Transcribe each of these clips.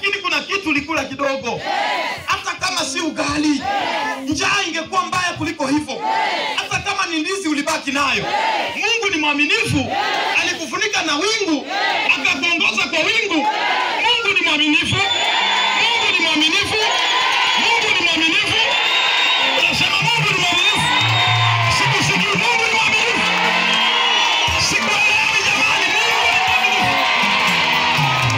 lakini kuna kitu ulikula kidogo, hata kama si ugali. Njaa ingekuwa mbaya kuliko hivyo, hata kama ni ndizi ulibaki nayo. Mungu ni mwaminifu, alikufunika na wingu akakuongoza kwa wingu. Mungu ni mwaminifu, Mungu ni mwaminifu, Mungu ni mwaminifu. Unasema Mungu ni mwaminifu, sikusikii. Mungu ni mwaminifu, sikuelewi jamani. Mungu ni mwaminifu.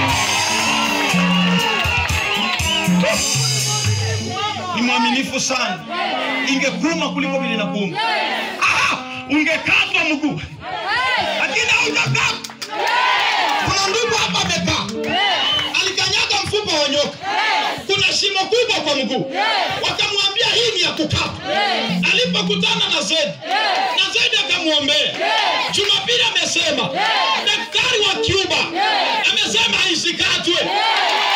ni mwaminifu sana, ingekuuma kuliko vile inakuuma. Ah, ungekatwa mguu, lakini haujakatwa. Kuna ndugu hapa amekaa, alikanyaga mfupa wa nyoka, kuna shimo kubwa kwa mguu, wakamwambia hii ni ya kukatwa. Alipokutana na Zedi, na Zedi akamwombea. Jumapili amesema daktari wa Cuba amesema isikatwe.